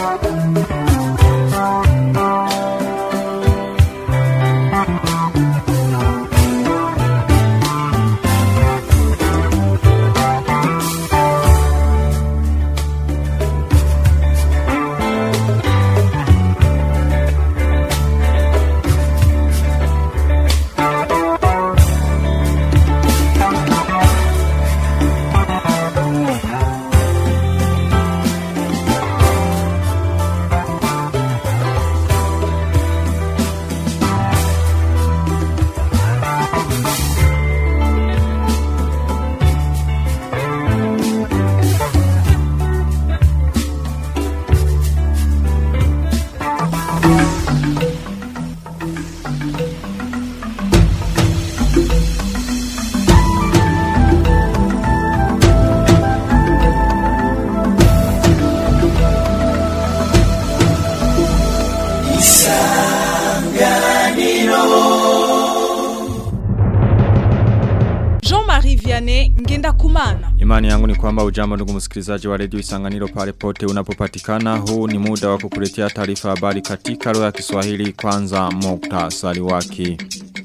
Jean-Marie Vianney Ngenda Kumana. Imani yangu ni kwamba ujambo ndugu msikilizaji wa redio Isanganiro pale pote unapopatikana. Huu ni muda wa kukuletea taarifa habari katika lugha ya Kiswahili kwanza muktasari wake.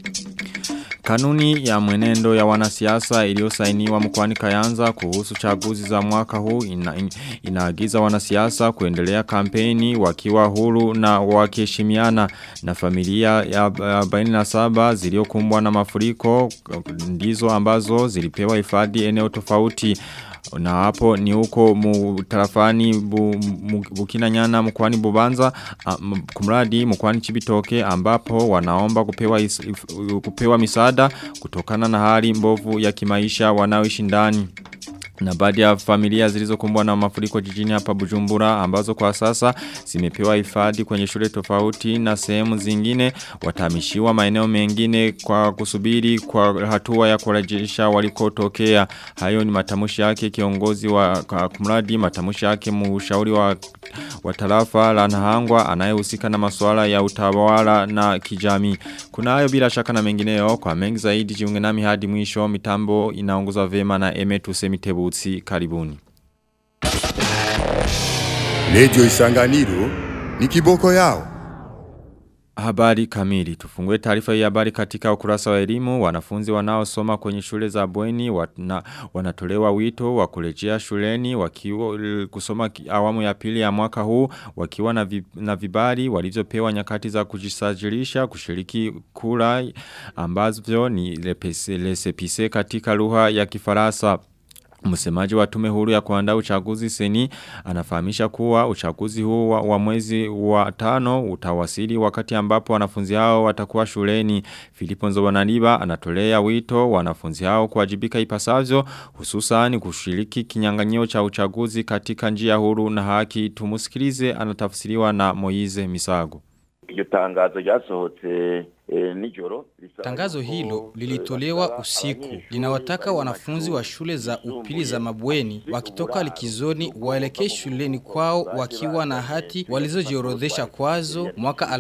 Kanuni ya mwenendo ya wanasiasa iliyosainiwa mkoani Kayanza kuhusu chaguzi za mwaka huu ina, in, inaagiza wanasiasa kuendelea kampeni wakiwa huru na wakiheshimiana na familia ya 47 zilizokumbwa na mafuriko ndizo ambazo zilipewa hifadhi eneo tofauti na hapo ni huko mutarafani bu, mu, bukina nyana mkwani bubanza um, kumradi mkwani chibitoke ambapo wanaomba kupewa, is, if, kupewa misada kutokana na hali mbovu ya kimaisha wanaoishi ndani. Na baadhi ya familia zilizokumbwa na mafuriko jijini hapa Bujumbura ambazo kwa sasa zimepewa hifadhi kwenye shule tofauti na sehemu zingine watamishiwa maeneo mengine kwa kusubiri kwa hatua ya kurejesha walikotokea. Hayo ni matamushi yake kiongozi wa kumradi matamushi yake mshauri wa wa tarafa la Nahangwa anayehusika na masuala ya utawala na kijamii. Kuna hayo bila shaka na mengineyo kwa mengi zaidi jiunge nami hadi mwisho mitambo inaongozwa vema na Emetu Semitebutsi karibuni. Radio Isanganiro ni kiboko yao. Habari kamili. Tufungue taarifa hii habari katika ukurasa wa elimu. Wanafunzi wanaosoma kwenye shule za bweni wana, wanatolewa wito wa kurejea shuleni wakiwa kusoma awamu ya pili ya mwaka huu wakiwa na, vi, na vibali walizopewa nyakati za kujisajilisha kushiriki kura ambazo ni lesepise katika lugha ya Kifaransa. Msemaji wa tume huru ya kuandaa uchaguzi seni anafahamisha kuwa uchaguzi huu wa, wa mwezi wa tano utawasili wakati ambapo wanafunzi hao watakuwa shuleni. Filipo Nzobonaniba anatolea wito wanafunzi hao kuwajibika ipasavyo hususan kushiriki kinyang'anyiro cha uchaguzi katika njia huru na haki. Tumusikilize anatafsiriwa na Moize Misago. Iyo tangazo ryasohotse nijoro Tangazo hilo lilitolewa usiku. Linawataka wanafunzi wa shule za upili za mabweni wakitoka likizoni waelekee shuleni kwao wakiwa na hati walizojiorodhesha kwazo mwaka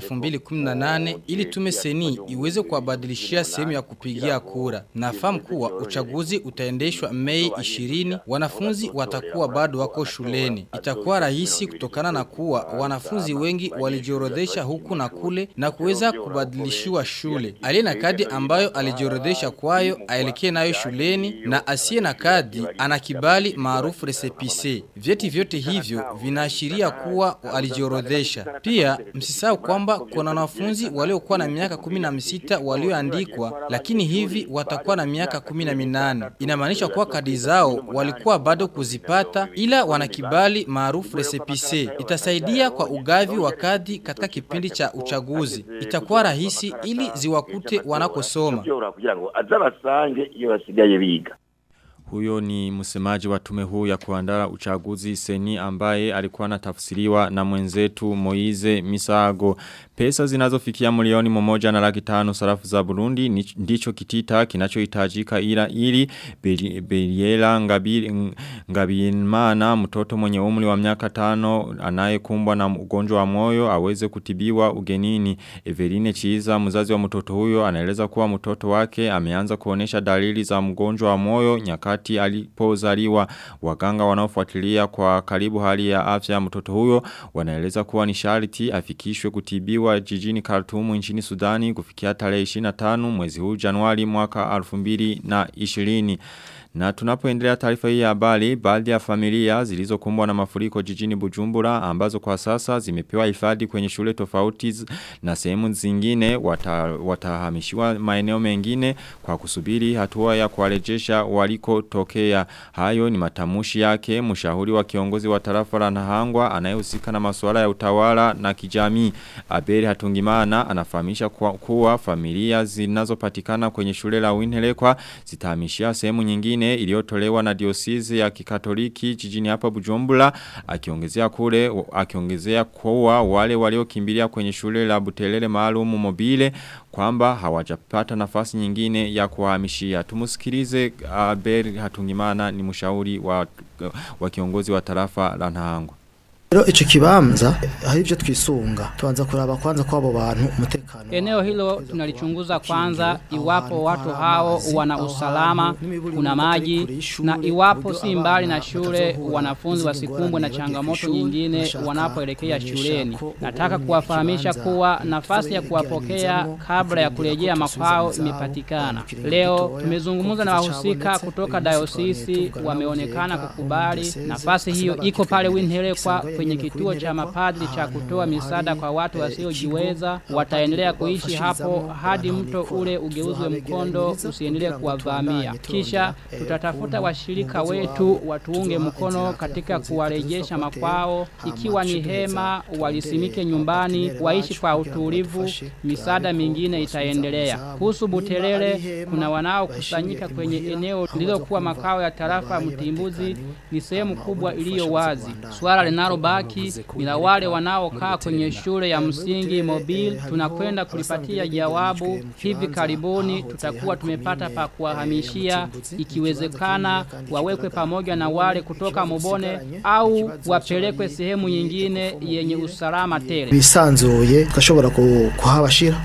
2018 ili tume seni iweze kuwabadilishia sehemu ya kupigia kura. Nafahamu kuwa uchaguzi utaendeshwa Mei 20, wanafunzi watakuwa bado wako shuleni. Itakuwa rahisi kutokana na kuwa wanafunzi wengi walijiorodhesha huku na kule na kuweza kubadilishiwa wa shule. Aliye na kadi ambayo alijiorodhesha kwayo aelekee nayo shuleni na asiye na kadi ana kibali maarufu resepise. Vyeti vyote hivyo vinaashiria kuwa alijiorodhesha. Pia msisahau kwamba kuna wanafunzi waliokuwa na miaka 16 walioandikwa lakini hivi watakuwa na miaka 18. Inamaanisha kuwa kadi zao walikuwa bado kuzipata ila wana kibali maarufu resepise. Itasaidia kwa ugavi wa kadi katika kipindi cha uchaguzi. Itakuwa rahisi ili ziwakute wanakosoma. kugira ngo azabasange iyo basigaye biga Huyo ni msemaji wa tume huu ya kuandaa uchaguzi seni ambaye alikuwa anatafsiriwa na mwenzetu Moize Misago. Pesa zinazofikia milioni mmoja na laki tano sarafu za Burundi ndicho kitita kinachohitajika ila ili Beliela Ngabiri Ngabirimana mtoto mwenye umri wa miaka tano anayekumbwa na ugonjwa wa moyo aweze kutibiwa ugenini. Eveline Chiza mzazi wa mtoto huyo anaeleza kuwa mtoto wake ameanza kuonesha dalili za mgonjwa wa moyo nyakati wakati alipozaliwa waganga wanaofuatilia kwa karibu hali ya afya ya mtoto huyo wanaeleza kuwa ni sharti afikishwe kutibiwa jijini Khartoum nchini Sudani kufikia tarehe 25 mwezi huu Januari mwaka 2020 na tunapoendelea taarifa hii ya habari, baadhi ya familia zilizokumbwa na mafuriko jijini Bujumbura ambazo kwa sasa zimepewa hifadhi kwenye shule tofauti na sehemu zingine wata, watahamishiwa maeneo mengine kwa kusubiri hatua ya kuwarejesha walikotokea. Hayo ni matamushi yake mshauri wa kiongozi wa tarafa la Nahangwa anayehusika na masuala ya utawala na kijamii. Abeli Hatungimana anafahamisha kuwa, kuwa familia zinazopatikana kwenye shule la Winhelekwa zitahamishia sehemu nyingine nyingine iliyotolewa na diosisi ya kikatoliki jijini hapa Bujumbura akiongezea kule akiongezea kuwa wale waliokimbilia kwenye shule la Butelele maalum mobile kwamba hawajapata nafasi nyingine ya kuhamishia tumusikilize Abel Hatungimana ni mshauri wa, wa kiongozi wa tarafa la Nahangwa Rero ico kibanza hari ivyo twisunga tuanza kuraba kwanza kwa abo bantu umutekano Eneo hilo tunalichunguza kwanza iwapo watu hao wana usalama, kuna maji na iwapo si mbali na shule wanafunzi wasikumbwe na changamoto nyingine wanapoelekea shuleni. Nataka kuwafahamisha kuwa nafasi ya kuwapokea kabla ya kurejea makwao imepatikana. Leo tumezungumza na wahusika kutoka dayosisi wameonekana kukubali nafasi hiyo iko pale Winhelekwa kwenye kituo cha mapadri cha kutoa misaada kwa watu wasiojiweza wataendelea kuishi hapo hadi mto ule ugeuzwe mkondo usiendelee kuwavamia. Kisha tutatafuta washirika wetu watuunge mkono katika kuwarejesha makwao, ikiwa ni hema walisimike nyumbani, waishi kwa utulivu, misaada mingine itaendelea. Kuhusu Buterere, kuna wanaokusanyika kwenye eneo lililokuwa makao ya tarafa Mtimbuzi, ni sehemu kubwa iliyo wazi. Swala linalo baki ni la wale wanaokaa kwenye shule ya msingi mobile. Tunakwenda kulipatia jawabu hivi karibuni. Tutakuwa tumepata pa kuwahamishia, ikiwezekana wawekwe pamoja na wale kutoka Mobone au wapelekwe sehemu nyingine yenye usalama tele. bisanzuye tukashobora kuhabashira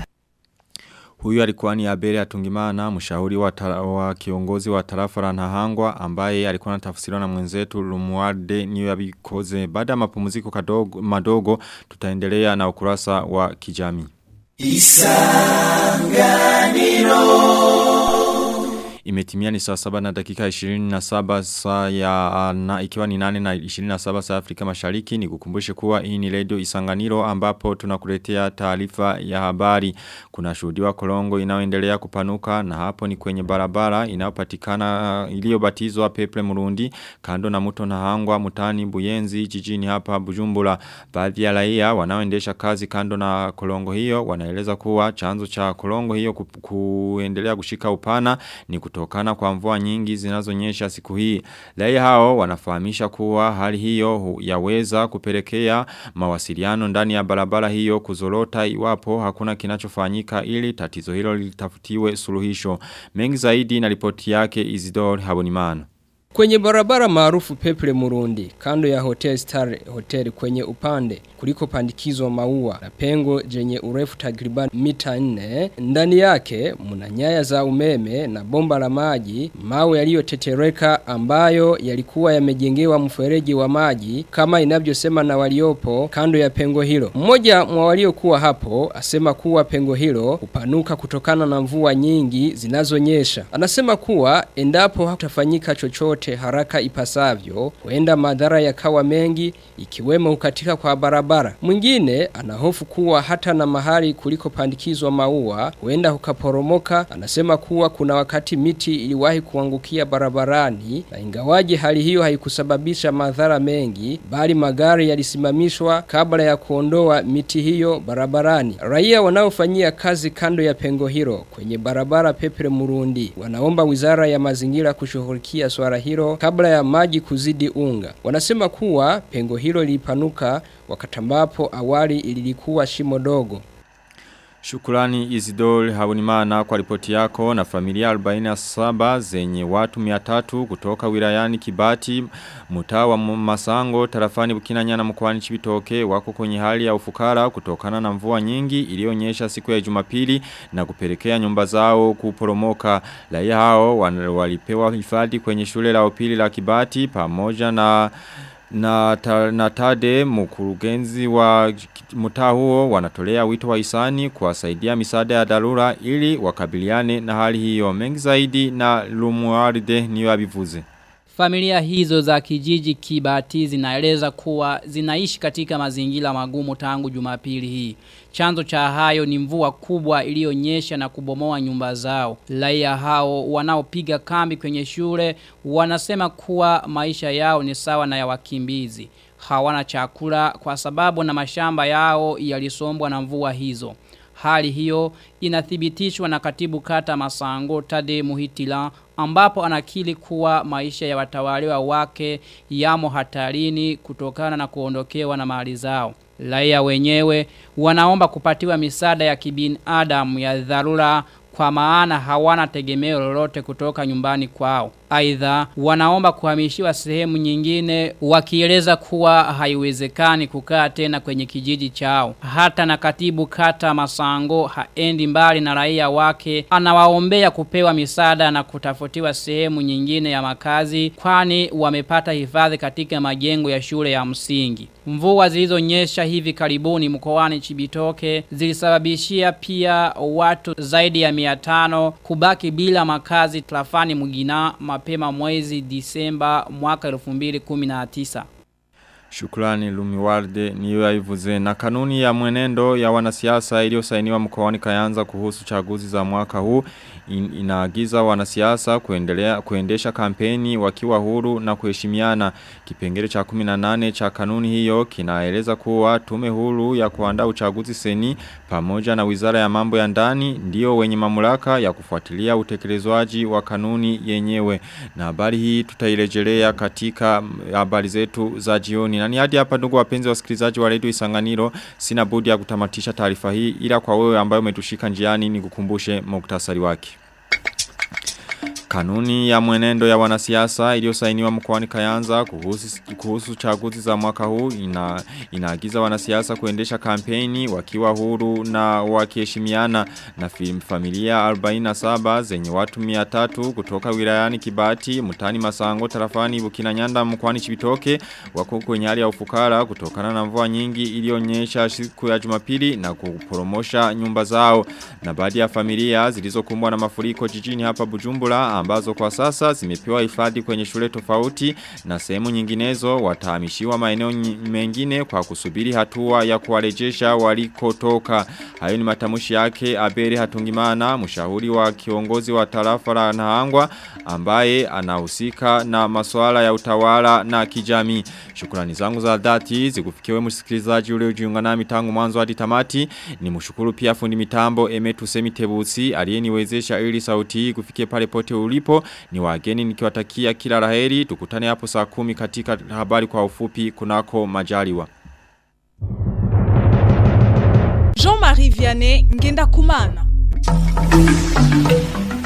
Huyu alikuwa ni Abel Atungimana, mshauri wa, tara, wa kiongozi wa tarafa la Nahangwa ambaye alikuwa anatafsiriwa na mwenzetu Lumuarde niyo yabikoze. Baada ya mapumziko kadogo madogo tutaendelea na ukurasa wa kijamii. Isanganiro Imetimia ni saa saba na dakika 27 saa ya na ikiwa ni nane na 27 saa Afrika mashariki ni kukumbushe kuwa hii ni radio isanganiro ambapo tunakuletea taarifa ya habari. Kuna shuhudiwa kolongo inayoendelea kupanuka na hapo ni kwenye barabara inayopatikana iliyobatizwa Peple Murundi kando na mto na hangwa mutani Buyenzi jijini hapa Bujumbura. Baadhi ya raia wanaoendesha kazi kando na kolongo hiyo wanaeleza kuwa chanzo cha kolongo hiyo ku, kuendelea kushika upana ni kutokana kwa mvua nyingi zinazonyesha siku hii. Raia hao wanafahamisha kuwa hali hiyo yaweza kupelekea mawasiliano ndani ya barabara hiyo kuzorota iwapo hakuna kinachofanyika ili tatizo hilo litafutiwe suluhisho. Mengi zaidi na ripoti yake Isidore Habonimana. Kwenye barabara maarufu Peple Murundi, kando ya Hotel Star Hotel kwenye upande, kuliko pandikizwa maua na pengo jenye urefu takriban mita nne, ndani yake muna nyaya za umeme na bomba la maji, mawe yaliyotetereka ambayo yalikuwa yamejengewa mfereji wa maji kama inavyosema na waliopo kando ya pengo hilo. Mmoja mwa waliokuwa hapo asema kuwa pengo hilo upanuka kutokana na mvua nyingi zinazonyesha. Anasema kuwa endapo hakutafanyika chochote yote haraka ipasavyo, huenda madhara yakawa mengi ikiwemo ukatika kwa barabara. Mwingine anahofu kuwa hata na mahali kuliko pandikizwa maua huenda hukaporomoka. Anasema kuwa kuna wakati miti iliwahi kuangukia barabarani na ingawaje hali hiyo haikusababisha madhara mengi, bali magari yalisimamishwa kabla ya kuondoa miti hiyo barabarani. Raia wanaofanyia kazi kando ya pengo hilo kwenye barabara Pepre Murundi wanaomba Wizara ya Mazingira kushughulikia swala hilo kabla ya maji kuzidi unga. Wanasema kuwa pengo hilo lilipanuka wakati ambapo awali ililikuwa shimo dogo. Shukrani Isidore Habunimana kwa ripoti yako na familia 47 zenye watu 300 kutoka wilayani Kibati mtaa wa Masango tarafani Bukinanyana mkoani Chibitoke wako kwenye hali ya ufukara kutokana na mvua nyingi iliyonyesha siku ya Jumapili na kupelekea nyumba zao kuporomoka raia hao walipewa hifadhi kwenye shule la upili la Kibati pamoja na na, ta, na tade mkurugenzi wa mtaa huo wanatolea wito wa isani kuwasaidia misaada ya dharura ili wakabiliane na hali hiyo mengi zaidi na lumuaride niyo abivuze. Familia hizo za kijiji kibati zinaeleza kuwa zinaishi katika mazingira magumu tangu jumapili hii. Chanzo cha hayo ni mvua kubwa iliyonyesha na kubomoa nyumba zao. Raia hao wanaopiga kambi kwenye shule wanasema kuwa maisha yao ni sawa na ya wakimbizi. Hawana chakula kwa sababu na mashamba yao yalisombwa na mvua hizo. Hali hiyo inathibitishwa na katibu kata masango tade muhitila ambapo anakili kuwa maisha ya watawaliwa wake yamo hatarini kutokana na kuondokewa na mali zao. Raia wenyewe wanaomba kupatiwa misaada ya kibinadamu ya dharura kwa maana hawana tegemeo lolote kutoka nyumbani kwao. Aidha wanaomba kuhamishiwa sehemu nyingine wakieleza kuwa haiwezekani kukaa tena kwenye kijiji chao. Hata na katibu kata Masango haendi mbali na raia wake anawaombea kupewa misaada na kutafutiwa sehemu nyingine ya makazi kwani wamepata hifadhi katika majengo ya shule ya msingi. Mvua zilizonyesha hivi karibuni mkoani Chibitoke zilisababishia pia watu zaidi ya 500 kubaki bila makazi trafani Mugina mapema mwezi Disemba mwaka 2019. Shukrani Lumiwarde niyo yaivuze na kanuni ya mwenendo ya wanasiasa iliyosainiwa mkoani Kayanza kuhusu chaguzi za mwaka huu in, inaagiza wanasiasa kuendelea kuendesha kampeni wakiwa huru na kuheshimiana. Kipengele cha 18 cha kanuni hiyo kinaeleza kuwa tume huru ya kuandaa uchaguzi seni pamoja na Wizara ya Mambo ya Ndani ndio wenye mamlaka ya kufuatilia utekelezwaji wa kanuni yenyewe. Na habari hii tutairejelea katika habari zetu za jioni. Na ni hadi hapa ndugu wapenzi wasikilizaji wa Radio Isanganiro sina budi ya kutamatisha taarifa hii ila kwa wewe ambayo umetushika njiani nikukumbushe muktasari wake. Kanuni ya mwenendo ya wanasiasa iliyosainiwa mkoani Kayanza kuhusu, kuhusu chaguzi za mwaka huu ina, inaagiza wanasiasa kuendesha kampeni wakiwa huru na wakiheshimiana na familia 47 zenye watu 300 kutoka wilayani Kibati, Mutani Masango, Tarafani, Bukinanyanda mkoani Chibitoke wako kwenye hali ya ufukara kutokana na mvua nyingi iliyonyesha siku ya Jumapili na kuporomosha nyumba zao na baadhi ya familia zilizokumbwa na mafuriko jijini hapa Bujumbura ambazo kwa sasa zimepewa hifadhi kwenye shule tofauti na sehemu nyinginezo watahamishiwa maeneo mengine kwa kusubiri hatua ya kuwarejesha walikotoka. Hayo ni matamushi yake Aberi Hatungimana, mshauri wa kiongozi wa tarafa la Nahangwa ambaye anahusika na masuala ya utawala na kijamii. Shukrani zangu za dhati zikufikiwe msikilizaji ule ujiunga nami tangu mwanzo hadi tamati. Ni mshukuru pia fundi mitambo Emetu Semitebusi aliyeniwezesha ili sauti hii kufikia pale pote ulipo. Ni wageni nikiwatakia kila laheri. Tukutane hapo saa kumi katika habari kwa ufupi kunako majaliwa. Jean-Marie Vianney Ngenda Kumana.